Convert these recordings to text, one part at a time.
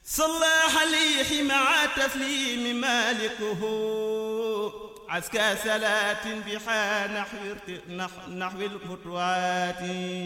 صلى عليه مع تسليم مالكه عسكى صلاة بحا نحو نحو الخطوات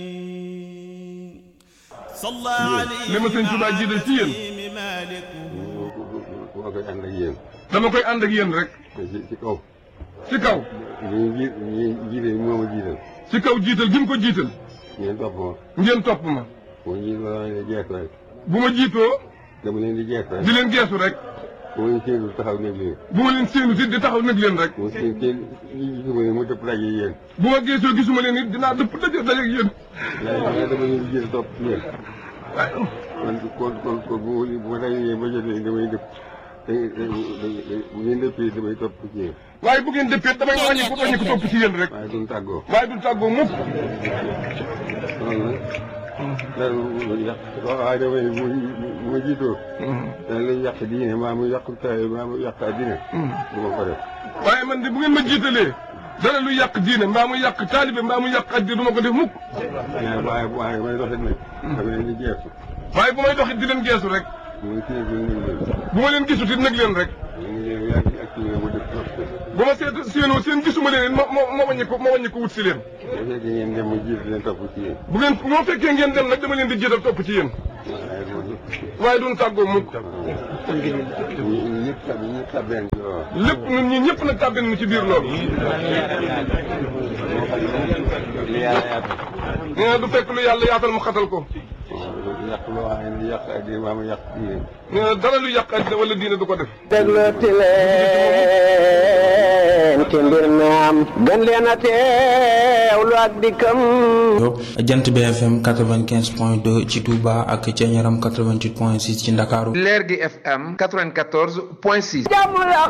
صلى عليه li ma sëñ Tuubaa jiital ci yéen. تسليم مالكه moo koy ànd ak yéen dama koy ànd ak yéen rek te ci ci kaw ci kaw ñi ji ñi jiite moo ma jiital ci kaw jiital gi mu ko jiital ngeen topp ma ngeen topp ma boo ñi ma leen di jeex rek bu ma jiitoo dama leen di jeex rek di leen geesu rek bu ma leen séenu taxaw nekk leen bu ma leen séenu si di taxaw nag leen rek bu ma seen seen ñi gisuma leen mu dëpp daje yéen bu ma geesoo gisuma leen it dinaa dëpp daje daje ak yéen waaye dama leen di jiital topp ci yéen waaye kon kon kon kon bu ma bu ma dajee ba jotee damay dëpp te te bu ngeen dëppee damay topp ci yéen waaye bu ngeen dëppee damay wàññi ko wàññi ko topp ci yéen rek waaye duñ tàggoo waaye du tàggoo mukk loolu nag dara lu yàq waaye damay bu bu ma jiitoo dana lay yàq diine maa mu yàq taay maa mu yàq addina du ma ko def waaye man de bu ngeen ma jiitalee dara lu yàq diine mbaa mu yàq taalibe mbaa mu yàq addi du ma ko def mukk waaye waaye waaye may doxit nag dama leen di jeexu waaye bu may doxit di leen geesu rek muy kii bi ñu leen bu ma leen gisut it nag leen rek ñu ngi leen yaa ngi ak kii mu def trop te bu ma seet séenoo seen gisuma leen it ma ma ma wàññi ko ma wàññi ko wut si leen bu fekkee ngeen dem mu jiit leen topp ci yéen bu ngeen bu ma fekkee ngeen dem nag dama leen di jiital topp ci yéen waaye loolu waaye duñ tàggoo mukk ñu ñëpp tab ñëpp tabeen ci loolu lépp ñun ñi ñëpp nag tàbbin nu ci biir loolu li yàlla yaatal nee na du fekk lu yàlla yaatal mu xatal ko yàq loo xam ne yàq addina maa mu yàq diine nee na dara lu yàq àddina wala diine du ko def déglooti leen ci mbir mi am gën leen a teewlu ak dikkam jant BFM 95 point 2 ci Touba ak ca Ñaram 88 point 6 ci Ndakaaru leer gi FM 94 point 6. jàmm la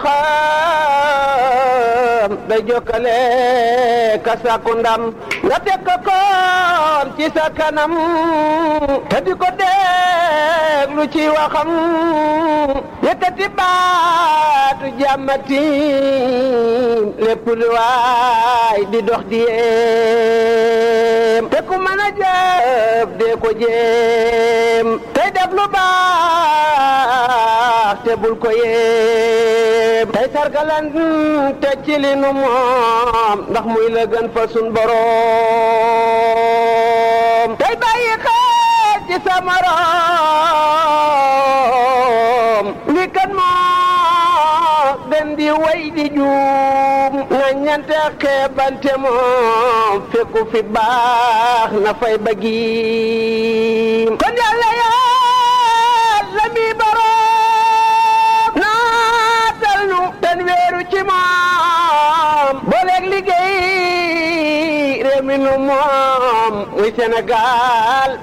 xam day jokkale ka sàkku ndam nga teg ko koon ci sa kanam te di ko déglu ci waxam yëkkati baatu jàmmati lépp lu waay di dox di yéem te ku mën a jëf dee ko jéem tey def lu baax te bul ko yéem tey sargalan te ci li nu moom ndax muy la gën fa sun boroom tey bàyyi xel ci sa morom li kan moo gën di way di juum nga ñante xeebante moom fekku fi baax na fay bëggiim kon yàlla yàlla mi boroom naatal nu ten weeru ci moom booleeg liggéey réew mi nu moom muy Sénégal